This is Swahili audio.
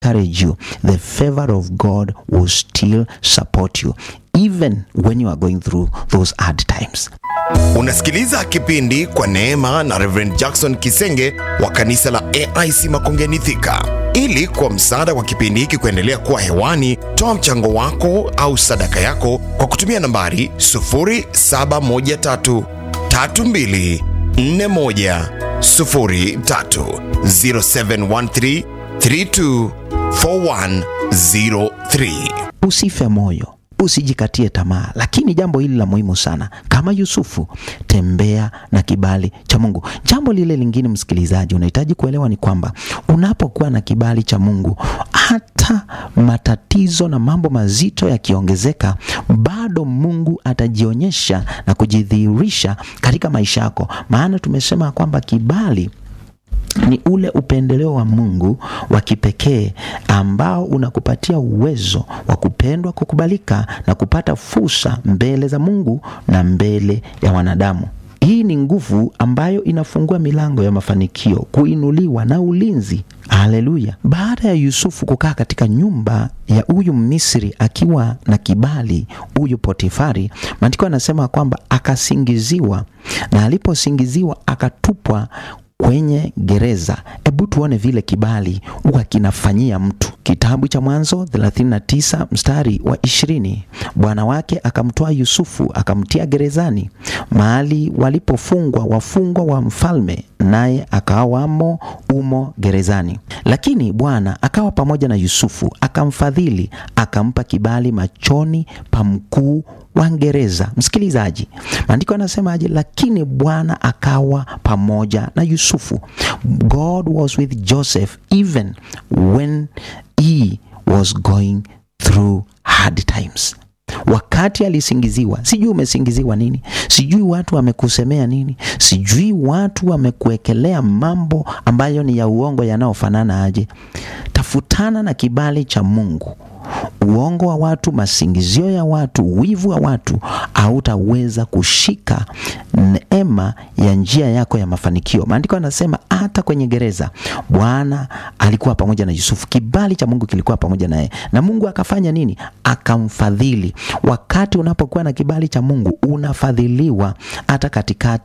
encourage you the favor of God will still support you even when you are going through those hard times. Unasikiliza kipindi kwa neema na Reverend Jackson Kisenge wa kanisa la AIC Makongeni Thika. Ili kwa msaada wa kipindi hiki kuendelea kuwa hewani, toa mchango wako au sadaka yako kwa kutumia nambari 0713 32 41 03 0713 32 4103. Usife moyo, usijikatie tamaa, lakini jambo hili la muhimu sana, kama Yusufu, tembea na kibali cha Mungu. Jambo lile lingine, msikilizaji, unahitaji kuelewa ni kwamba unapokuwa na kibali cha Mungu, hata matatizo na mambo mazito yakiongezeka, bado Mungu atajionyesha na kujidhihirisha katika maisha yako, maana tumesema kwamba kibali ni ule upendeleo wa Mungu wa kipekee ambao unakupatia uwezo wa kupendwa, kukubalika na kupata fursa mbele za Mungu na mbele ya wanadamu. Hii ni nguvu ambayo inafungua milango ya mafanikio, kuinuliwa na ulinzi. Haleluya! Baada ya Yusufu kukaa katika nyumba ya huyu Misri akiwa na kibali, huyu Potifari, maandiko anasema kwamba akasingiziwa, na aliposingiziwa akatupwa kwenye gereza. Hebu tuone vile kibali huwa kinafanyia mtu. Kitabu cha Mwanzo 39 mstari wa ishirini, bwana wake akamtoa Yusufu akamtia gerezani, mahali walipofungwa wafungwa wa mfalme, naye akawamo umo gerezani. Lakini Bwana akawa pamoja na Yusufu, akamfadhili, akampa kibali machoni pa mkuu wa gereza. Msikilizaji, maandiko yanasemaje? Lakini Bwana akawa pamoja na Yusufu. God was with Joseph even when he was going through hard times. Wakati alisingiziwa, sijui umesingiziwa nini, sijui watu wamekusemea nini, sijui watu wamekuwekelea mambo ambayo ni ya uongo yanayofanana aje. Tafutana na kibali cha Mungu. Uongo wa watu, masingizio ya watu, wivu wa watu, hautaweza kushika neema ya njia yako ya mafanikio. Maandiko yanasema hata kwenye gereza Bwana alikuwa pamoja na Yusufu, kibali cha Mungu kilikuwa pamoja naye, na Mungu akafanya nini? Akamfadhili. Wakati unapokuwa na kibali cha Mungu unafadhiliwa hata katikati